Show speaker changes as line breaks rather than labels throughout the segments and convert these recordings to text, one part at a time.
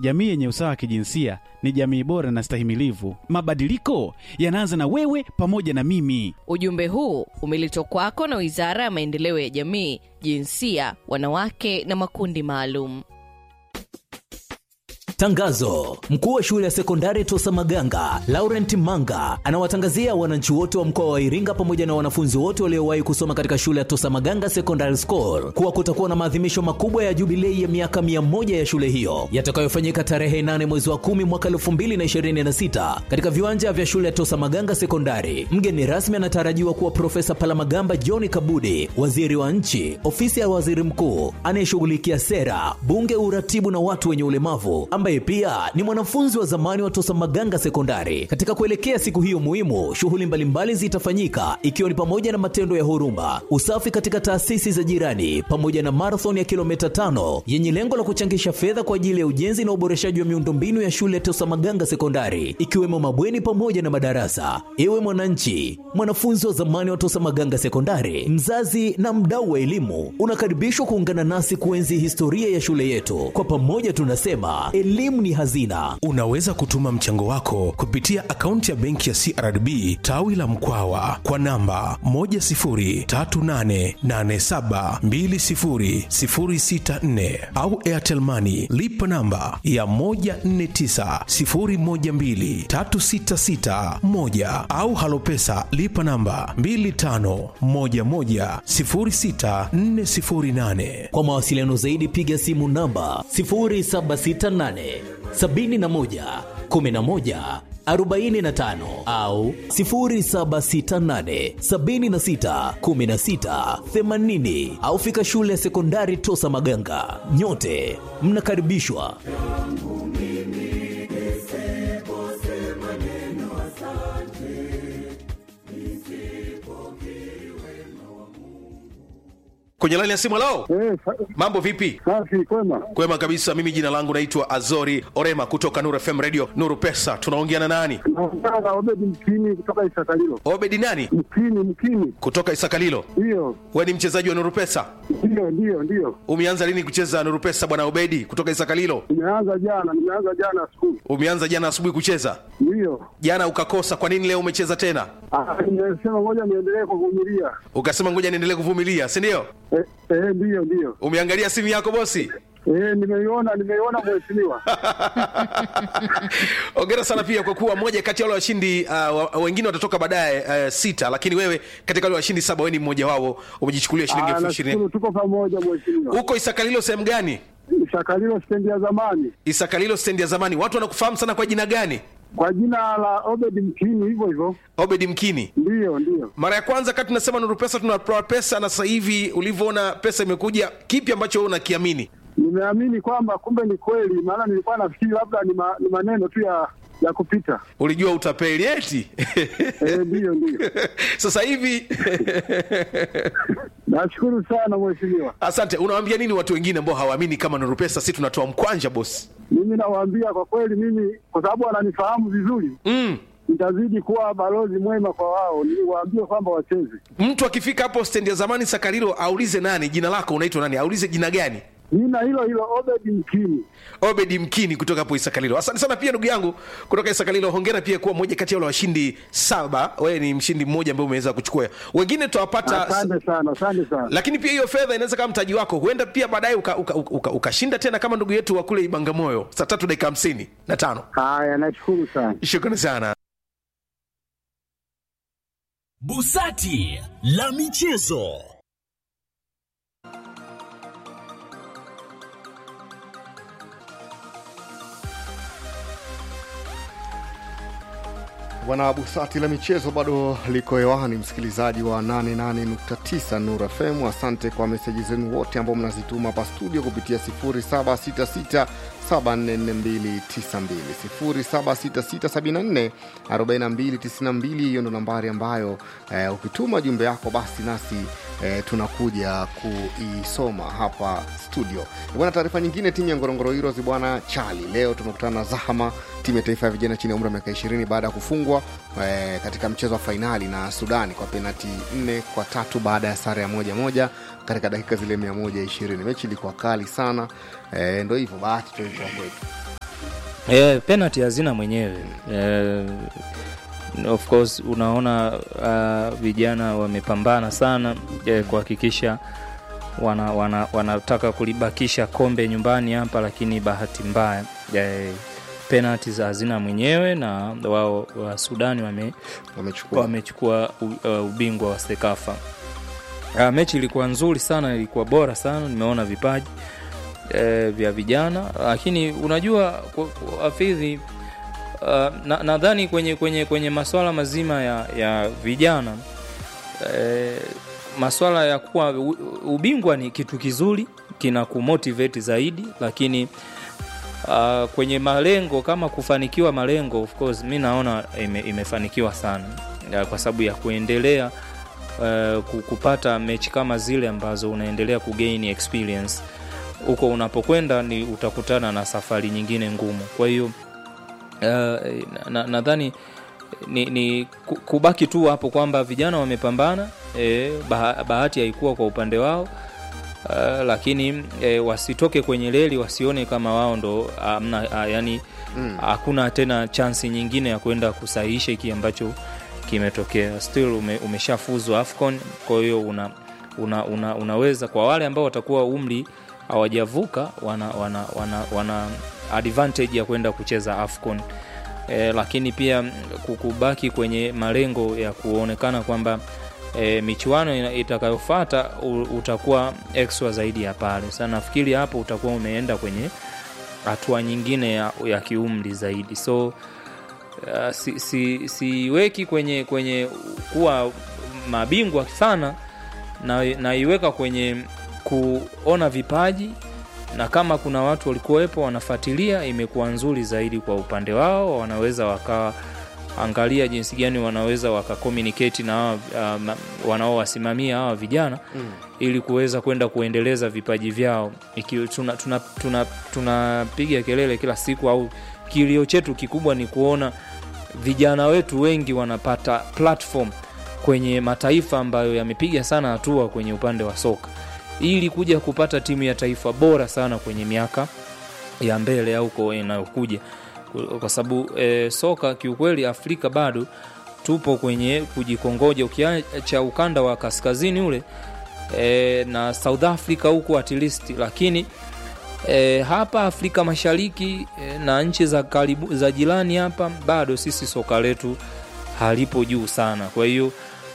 jamii yenye usawa wa kijinsia ni jamii bora na stahimilivu. Mabadiliko yanaanza na wewe pamoja na mimi.
Ujumbe huu umeletwa kwako na Wizara ya Maendeleo ya Jamii, Jinsia, Wanawake na Makundi Maalum.
Tangazo: mkuu wa shule ya sekondari Tosa Maganga Laurent Manga anawatangazia wananchi wote wa mkoa wa Iringa pamoja na wanafunzi wote waliowahi kusoma katika shule ya Tosa Maganga Secondary School kuwa kutakuwa na maadhimisho makubwa ya jubilei ya miaka mia moja ya shule hiyo yatakayofanyika tarehe 8 mwezi wa 10 mwaka 2026 katika viwanja vya shule ya Tosa Maganga Sekondari. Mgeni rasmi anatarajiwa kuwa Profesa Palamagamba John Kabudi, waziri wa nchi, ofisi ya waziri mkuu anayeshughulikia sera, bunge, uratibu na watu wenye ulemavu ambaye pia ni mwanafunzi wa zamani wa Tosa Maganga Sekondari. Katika kuelekea siku hiyo muhimu, shughuli mbalimbali zitafanyika ikiwa ni pamoja na matendo ya huruma, usafi katika taasisi za jirani, pamoja na marathon ya kilomita tano yenye lengo la kuchangisha fedha kwa ajili ya ujenzi na uboreshaji wa miundombinu ya shule ya Tosa Maganga Sekondari, ikiwemo mabweni pamoja na madarasa. Ewe mwananchi, mwanafunzi wa zamani wa Tosa Maganga Sekondari, mzazi na mdau wa elimu, unakaribishwa kuungana nasi kuenzi historia ya shule yetu. Kwa pamoja tunasema elimu ni hazina.
Unaweza kutuma mchango wako kupitia akaunti ya benki ya CRDB tawi la Mkwawa kwa namba 10388720064 au Airtel Money lipa namba ya 1490123661 au Halopesa lipa namba 25110648.
Kwa mawasiliano zaidi piga simu namba 0768 71 11 45 au 0768 76 16 80 au fika shule ya sekondari Tosa Maganga. Nyote mnakaribishwa.
Kwenye laini ya simu lao,
Eh, sa-
mambo vipi?
safi kwema.
Kwema kabisa. Mimi jina langu naitwa Azori Orema kutoka Nuru FM Radio Nuru Pesa. Tunaongea na nani?
Naongea na Obedi Mkini kutoka Isakalilo.
Obedi nani?
Mkini, Mkini,
Kutoka Isakalilo.
ndiyo
We ni mchezaji wa Nuru Pesa?
ndiyo ndiyo ndiyo.
Umeanza lini kucheza Nuru Pesa bwana Obedi kutoka Isakalilo?
Nimeanza jana, nimeanza jana asubuhi,
Umeanza jana asubuhi kucheza,
ndiyo.
jana ukakosa. Kwa nini leo umecheza tena?
Ah, Nimesema ngoja niendelee kuvumilia.
Ukasema ngoja niendelee kuvumilia, si ndio?
Eh, eh, ndiyo ndiyo.
Umeangalia simu yako bosi?
Eh, nimeiona nimeiona mheshimiwa.
Ongera sana pia kwa kuwa moja kati ya wale washindi uh, wa- wengine watatoka baadaye uh, sita, lakini wewe katika wale washindi saba, wewe ni mmoja wao, umejichukulia shilingi
Ah,
elfu ishirini.
nashukuru tuko pamoja mheshimiwa.
Huko Isakalilo sehemu gani?
Isakalilo stendi ya zamani
Isakalilo stendi ya zamani. Watu wanakufahamu sana kwa jina gani?
kwa jina la Obedi Mkini, hivyo hivyo.
Obedi Mkini.
Ndiyo ndiyo.
Mara ya kwanza kati tunasema Nuru Pesa tunatoa pesa, na sasa hivi ulivyoona pesa imekuja, kipi ambacho wewe unakiamini?
Nimeamini kwamba kumbe ni kweli, maana nilikuwa nafikiri labda ni, ma, ni maneno tu ya ya kupita.
Ulijua utapeli eti?
Eh, ndiyo ndiyo.
sasa hivi
Nashukuru sana mheshimiwa.
asante. Unawaambia nini watu wengine ambao hawaamini kama Nuru Pesa si tunatoa mkwanja bosi?
Mimi nawaambia kwa kweli, mimi kwa sababu wananifahamu vizuri,
mm.
nitazidi kuwa balozi mwema kwa wao, niwaambie kwamba wacheze.
Mtu akifika hapo stendi ya zamani Sakarilo aulize nani, jina lako unaitwa nani, aulize jina gani.
Jina hilo hilo Obedi Mkini.
Obedi Mkini kutoka hapo Isakalilo. Asante sana pia ndugu yangu kutoka Isakalilo. Hongera pia kuwa mmoja kati ya wale washindi saba. Wewe ni mshindi mmoja ambaye umeweza kuchukua. Wengine tutawapata
Asante sana, asante sana.
lakini pia hiyo fedha inaweza kama mtaji wako, huenda pia baadaye ukashinda uka, uka, ukashinda tena kama ndugu yetu wa kule Ibangamoyo saa tatu dakika hamsini na tano.
Haya, nashukuru sana.
Shukrani sana.
Busati la michezo.
Bwana Busati la michezo bado liko hewani, msikilizaji wa 88.9 Nur FM. Asante kwa meseji zenu wote ambao mnazituma hapa studio kupitia 0766 744292 0766744292. Hiyo ndo nambari ambayo eh, ukituma jumbe yako basi nasi eh, tunakuja kuisoma hapa studio bwana. Taarifa nyingine, timu ya Ngorongoro Heroes bwana Chali leo tumekutana na Zahama, timu ya taifa ya vijana chini ya umri wa miaka 20 baada ya kufungwa eh, katika mchezo wa fainali na Sudani kwa penati nne kwa tatu baada ya sare ya moja moja katika dakika zile 120. Mechi ilikuwa kali sana eh, ndo hivyo bahati tu ilikuwa kwetu.
Eh, penalty hazina mwenyewe eh, of course unaona uh, vijana wamepambana sana eh, kuhakikisha wana, wana, wanataka kulibakisha kombe nyumbani hapa, lakini bahati mbaya eh, penalty za hazina mwenyewe na wao wa Sudani wame,
wamechukua
wamechukua u- uh, ubingwa wa Sekafa. Uh, mechi ilikuwa nzuri sana, ilikuwa bora sana, nimeona vipaji eh, vya vijana, lakini unajua ku- ku- Hafidhi, uh, na- nadhani kwenye, kwenye, kwenye maswala mazima ya, ya vijana eh, maswala ya kuwa u- ubingwa ni kitu kizuri, kina kumotivate zaidi, lakini uh, kwenye malengo kama kufanikiwa malengo, of course mi naona ime, imefanikiwa sana uh, kwa sababu ya kuendelea uh, ku- kupata mechi kama zile ambazo unaendelea kugain experience huko unapokwenda ni utakutana na safari nyingine ngumu kwa hiyo uh, na- nadhani ni, ni ku- kubaki tu hapo kwamba vijana wamepambana e, bah, bahati haikuwa kwa upande wao uh, lakini e, wasitoke kwenye reli wasione kama wao ndo amna uh, yani hakuna tena chansi nyingine ya kwenda kusahihisha hiki ambacho kimetokea still ume, umeshafuzwa afcon kwa hiyo una, una, una, unaweza kwa wale ambao watakuwa umri hawajavuka wana, wana, wana, wana advantage ya kwenda kucheza afcon e, lakini pia mm, ku- kubaki kwenye malengo ya kuonekana kwamba e, michuano ina- itakayofata u- utakuwa extra zaidi ya pale sasa nafikiri hapo utakuwa umeenda kwenye hatua nyingine ya, ya kiumri zaidi so uh, si, si, siweki kwenye kwenye kuwa mabingwa sana na naiweka kwenye kuona vipaji na kama kuna watu walikuwepo wanafuatilia imekuwa nzuri zaidi kwa upande wao wanaweza wakawa angalia jinsi gani wanaweza wakakomunicate na hawa, uh, ma- wanaowasimamia hawa vijana mm. ili kuweza kwenda kuendeleza vipaji vyao Iki, tunapiga tuna, tuna, tuna kelele kila siku au kilio chetu kikubwa ni kuona vijana wetu wengi wanapata platform kwenye mataifa ambayo yamepiga sana hatua kwenye upande wa soka ili kuja kupata timu ya taifa bora sana kwenye miaka ya mbele au kwa inayokuja kwa sababu e, soka kiukweli afrika bado tupo kwenye kujikongoja ukiacha ukanda wa kaskazini ule e, na south africa huku at least lakini e, hapa afrika mashariki e, na nchi za karibu za jirani hapa bado sisi soka letu halipo juu sana kwa hiyo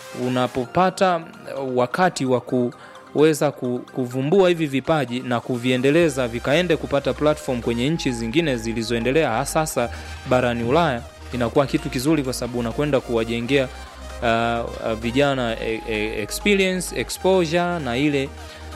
unapopata wakati wa kuweza ku- kuvumbua hivi vipaji na kuviendeleza vikaende kupata platform kwenye nchi zingine zilizoendelea hasa sasa barani ulaya inakuwa kitu kizuri kwa sababu unakwenda kuwajengea uh, uh, vijana e, e, experience exposure na ile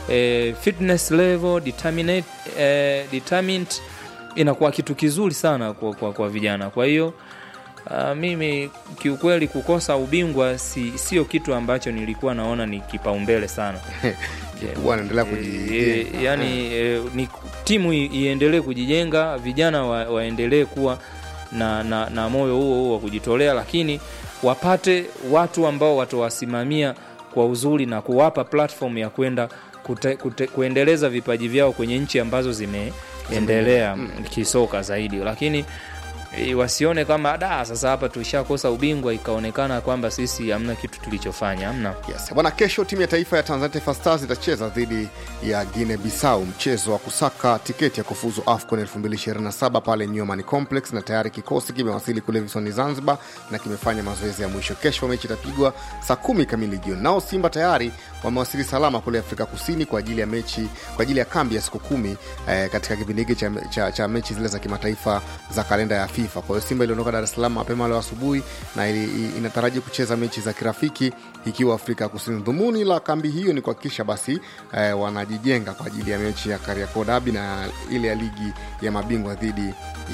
e, fitness level determinate, e, determined inakuwa kitu kizuri sana kwa, kwa, kwa vijana kwa hiyo Uh, mimi kiukweli kukosa ubingwa si, sio kitu ambacho nilikuwa naona ni kipaumbele sana
Kikubwa anaendelea kujijenga.
e, yani e, ni timu i- iendelee kujijenga vijana wa, waendelee kuwa na, na, na moyo huo huo wa kujitolea lakini wapate watu ambao watawasimamia kwa uzuri na kuwapa platform ya kwenda kute, kute, kuendeleza vipaji vyao kwenye nchi ambazo zimeendelea kisoka zaidi lakini e, wasione kama da sasa hapa tulishakosa ubingwa ikaonekana kwamba sisi hamna kitu tulichofanya hamna
Yes. Bwana, kesho timu ya taifa ya Tanzania Taifa Stars itacheza dhidi ya Guinea Bissau, mchezo wa kusaka tiketi ya kufuzu AFCON 2027 pale Newman Complex, na tayari kikosi kimewasili kule visiwani Zanzibar na kimefanya mazoezi ya mwisho. Kesho mechi itapigwa saa kumi kamili jioni. Nao Simba tayari wamewasili salama kule Afrika Kusini kwa ajili ya mechi kwa ajili ya kambi ya siku kumi eh, katika kipindi hiki cha, cha, cha mechi zile za kimataifa za kalenda ya FIFA. Kwa hiyo Simba iliondoka Dar es Salaam mapema leo asubuhi na ili, i- inataraji kucheza mechi za kirafiki ikiwa Afrika Kusini. Dhumuni la kambi hiyo ni kuhakikisha basi eh, wanajijenga kwa ajili ya mechi ya Kariakoo Derby na ile ya ligi ya mabingwa dhidi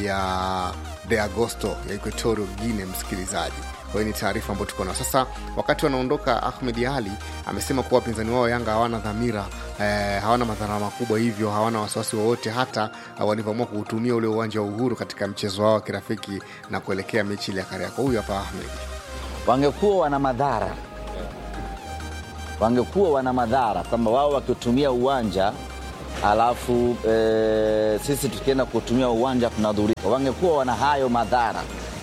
ya De Agosto ya Equatorial Guinea, msikilizaji kwa hiyo ni taarifa ambayo tuko nayo sasa. Wakati wanaondoka, Ahmed Ali amesema kuwa wapinzani wao Yanga hawana dhamira eh, hawana madhara makubwa, hivyo hawana wasiwasi wowote, hata uh, walivyoamua kuutumia ule uwanja wa Uhuru katika mchezo wao wa kirafiki na kuelekea mechi ile ya Kariakoo. Huyu hapa Ahmed.
wangekuwa wana madhara, wangekuwa wana madhara kwamba wao wakitumia uwanja alafu e, sisi tukienda kutumia uwanja tunadhurika. Wangekuwa wana hayo madhara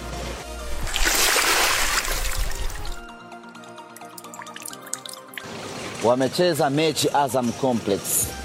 wamecheza mechi Azam Complex,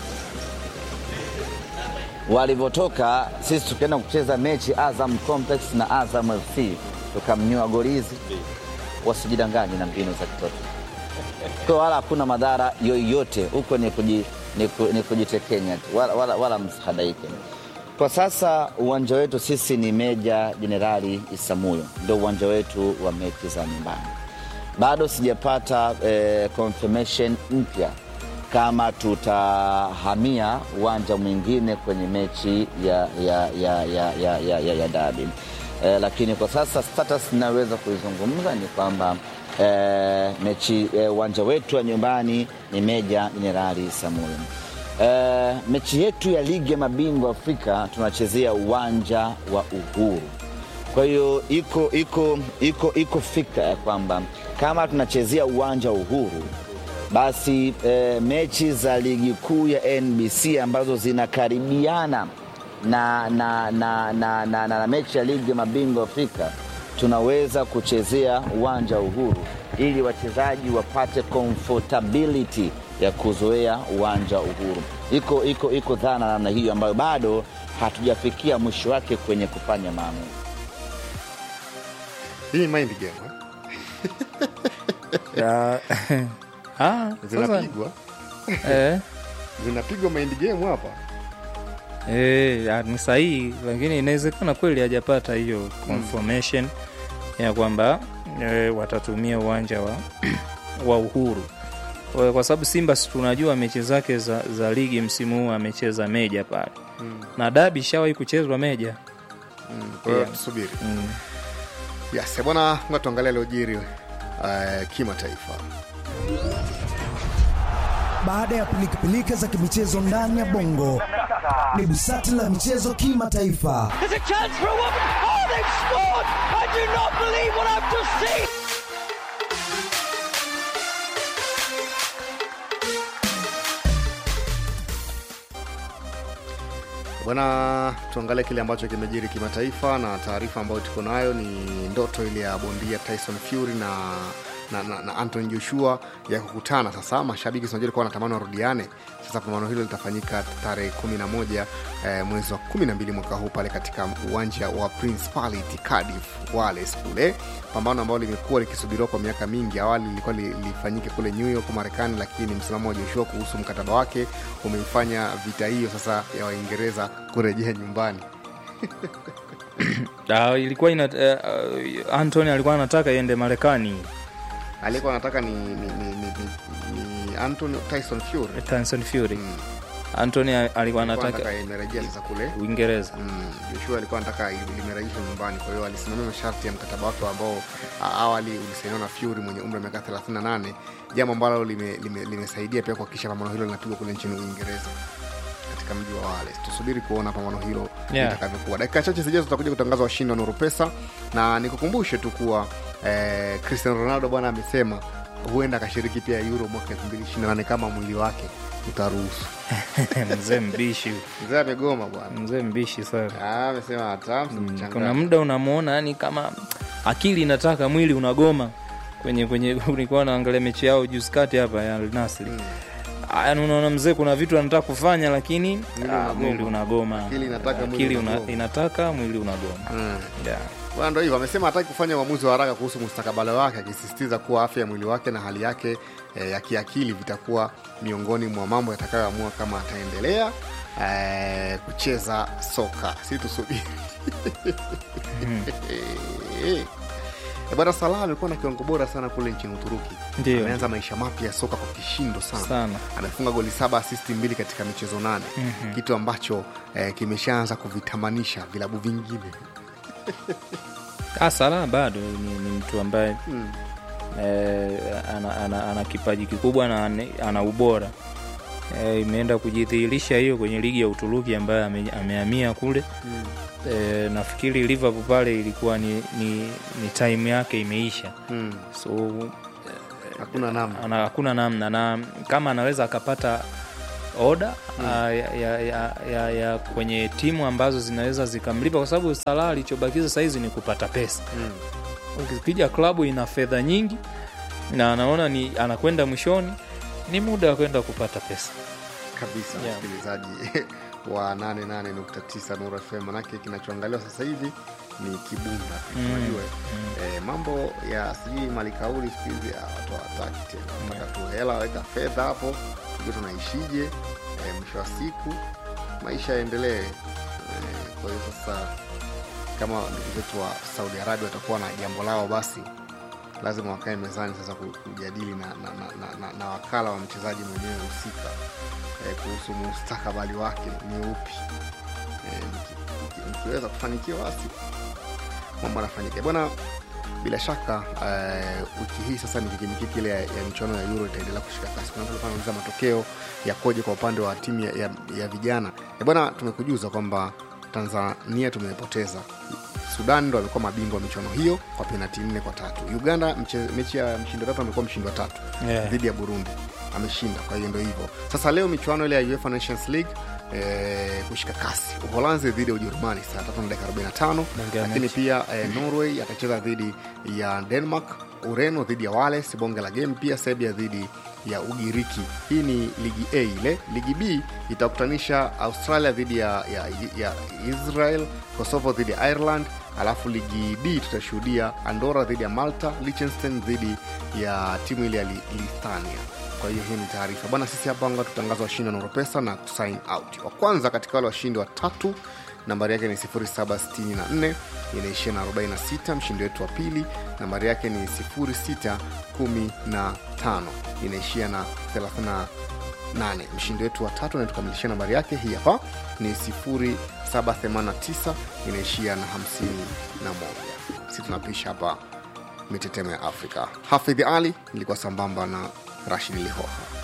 walivyotoka sisi tukaenda kucheza mechi Azam Complex na Azam FC tukamnyua golizi. Wasijidanganye na mbinu za kitoto, kwa wala hakuna madhara yoyote huko, ni, kuji, ni, ku, ni kujitekenya tu, wala, wala, wala msihadaike. Kwa sasa uwanja wetu sisi ni Meja Jenerali Isamuyo, ndio uwanja wetu wa mechi za nyumbani bado sijapata eh, confirmation mpya kama tutahamia uwanja mwingine kwenye mechi ya, ya, ya, ya, ya, ya, ya, ya dabi eh, lakini kwa sasa status inaweza kuizungumza ni kwamba eh, mechi uwanja eh, wetu wa nyumbani ni Meja Jenerali Samuel. Eh, mechi yetu ya ligi ya mabingwa Afrika tunachezea uwanja wa Uhuru. Kwa hiyo iko iko iko iko fikra ya kwamba kama tunachezea uwanja wa Uhuru basi e, mechi za ligi kuu ya NBC ambazo zinakaribiana na, na, na, na, na, na, na mechi ya ligi ya mabingwa Afrika tunaweza kuchezea uwanja wa Uhuru ili wachezaji wapate comfortability ya kuzoea uwanja wa Uhuru. Iko, iko, iko dhana namna hiyo ambayo bado hatujafikia mwisho wake kwenye kufanya maamuzi.
Hii mind game eh?
Ya, ah, sasa,
zinapigwa
eh,
zinapigwa mind game hapa.
eh, ya, ni sahihi, lakini inawezekana kweli hajapata hiyo confirmation ya kwamba eh, watatumia uwanja wa, wa Uhuru kwa, kwa sababu Simba si tunajua mechi zake za, za ligi msimu huu amecheza Meja pale
Mm.
na dabi ishawahi kuchezwa Meja.
Mm, Kwa hiyo
Yeah.
tusubiri.
Mm.
Yes, bwana, ngoja tuangalie aliojiri uh, kimataifa.
Baada ya pilikapilika za kimichezo ndani ya bongo, ni busati la michezo kimataifa.
There's a chance for a woman. Oh, they've scored! I do not believe what I've just seen.
Bwana, tuangalie kile ambacho kimejiri kimataifa, na taarifa ambayo tuko nayo ni ndoto ile ya bondia Tyson Fury na na, na, na Anthony Joshua ya kukutana sasa. Mashabiki sinajua likuwa wanatamani warudiane. Sasa pambano hilo litafanyika tarehe 11 eh, mwezi wa 12 mwaka huu pale katika uwanja wa Principality Cardiff Wales kule, pambano ambalo limekuwa likisubiriwa kwa miaka mingi. Awali lilikuwa li- lifanyike kule New York Marekani, lakini msimamo wa Joshua kuhusu mkataba wake umeifanya vita hiyo sasa ya Waingereza kurejea nyumbani.
Ah, ilikuwa ina, uh, Anthony alikuwa anataka iende Marekani.
aliyekuwa anataka ni, ni, ni, ni, ni, ni Anthony Tyson Fury.
Tyson Fury. Anthony alikuwa
Alikuwa
anataka
anataka imerejea sasa kule
Uingereza.
Mm, Joshua alikuwa anataka limerejeshwa nyumbani, kwa hiyo alisimamia masharti ya mkataba wake ambao a- awali ulisainiwa na Fury mwenye umri wa miaka 38, jambo ambalo limesaidia lime, limesaidia pia kuhakikisha pambano hilo linapigwa kule nchini Uingereza katika mji wa Wales. Tusubiri kuona pambano hilo
Yeah.
litakavyokuwa. Dakika chache zijazo tutakuja kutangaza washindi wa Nuru Pesa, na nikukumbushe tu kuwa eh, Cristiano Ronaldo bwana amesema huenda akashiriki pia Euro mwaka 2028 kama mwili wake utaruhusu.
Mzee mbishi.
Mzee amegoma bwana.
Mzee mbishi sana.
Ah, amesema hata
Kuna muda unamuona yani kama akili inataka mwili unagoma kwenye kwenye ulikuwa naangalia mechi yao juzi kati hapa ya Al Nassr. Yaani unaona mzee kuna vitu anataka kufanya lakini
Mwili
ah,
unagoma.
mwili unagoma.
Akili inataka, mwili
Akili una,
unagoma.
inataka mwili unagoma.
Mm.
Yeah.
Bwana, ndo hivyo amesema hataki kufanya uamuzi wa haraka kuhusu mustakabali wake, akisisitiza kuwa afya ya mwili wake na hali yake eh, ya kiakili vitakuwa miongoni mwa mambo yatakayoamua kama ataendelea eh, kucheza soka. Si tusubiri Eh, Bwana Salah amekuwa na kiwango bora sana kule nchini Uturuki.
Ndio.
Ameanza maisha mapya ya soka kwa kishindo sana,
Sana.
amefunga goli saba, asisti mbili katika michezo nane,
Mhm.
kitu ambacho eh, kimeshaanza kuvitamanisha vilabu vingine.
Ah, Salah bado ni, ni mtu ambaye
Mm.
eh, ana, ana, ana kipaji kikubwa na ana, ana ubora eh, imeenda kujidhihirisha hiyo kwenye ligi ya Uturuki ambayo ame, amehamia kule
Mm.
eh, nafikiri Liverpool pale ilikuwa ni, ni, ni time yake imeisha
Mm.
so
Hakuna namna.
ana, hakuna namna na kama anaweza akapata oda mm. ya, ya, ya, ya, ya kwenye timu ambazo zinaweza zikamlipa kwa sababu Salah alichobakiza sahizi ni kupata pesa
Mm.
ukija klabu ina fedha nyingi na anaona ni anakwenda mwishoni ni muda wa kwenda kupata pesa
kabisa
Yeah.
msikilizaji wa 88.9 Nuru FM manake kinachoangaliwa sasa hivi ni kibunda tu
Mm.
unajua eh, mambo ya sijui malikauli siku hizi ah, watu hawataki tena wanataka tu hela weka fedha hapo tujue tunaishije eh, mwisho wa siku maisha yaendelee eh, kwa hiyo sasa kama ndugu zetu wa saudi arabia watakuwa na jambo lao basi lazima wakae mezani sasa ku- kujadili na, na, na, na, na, na wakala wa mchezaji mwenyewe husika eh, kuhusu mustakabali wake ni upi eh, mki- mki- mkiweza kufanikiwa basi mambo anafanyika bwana bila shaka eh, wiki hii sasa ni kikimikiki ile ya, ya michuano ya euro itaendelea kushika kasi kuna mtu alikuwa anauliza matokeo yakoje kwa upande wa timu ya, ya, ya vijana Eh, bwana tumekujuza kwamba tanzania tumepoteza sudan ndo amekuwa mabingwa wa michuano hiyo kwa penati nne kwa tatu uganda mche, mechi ya mshindo tatu amekuwa mshindi wa tatu
Yeah.
dhidi ya burundi ameshinda kwa hiyo ndo hivyo sasa leo michuano ile ya uefa nations league Eh, kushika kasi uholanzi dhidi ya ujerumani saa tatu na dakika 45
Bonge ya
lakini
mechi.
pia eh, norway atacheza dhidi ya denmark ureno dhidi ya wales bonge la game pia serbia dhidi ya ugiriki hii ni ligi a ile ligi b itakutanisha australia dhidi ya, ya, ya israel kosovo dhidi ya ireland alafu ligi d tutashuhudia andora dhidi ya malta liechtenstein dhidi ya timu ile ya Li- lithuania kwa hiyo hii ni taarifa bwana sisi hapa anga tutangaza washindi wa noropesa na kusign out wa kwanza katika wale washindi watatu nambari yake ni 764 inaishia na 46 mshindi wetu wa pili nambari yake ni 615 inaishia na 38 mshindi wetu wa tatu anayetukamilishia nambari yake hii hapa ni 789 inaishia na 51 si tunapisha hapa mitetemo ya afrika hafidhi ali ilikuwa sambamba na rashid lihoha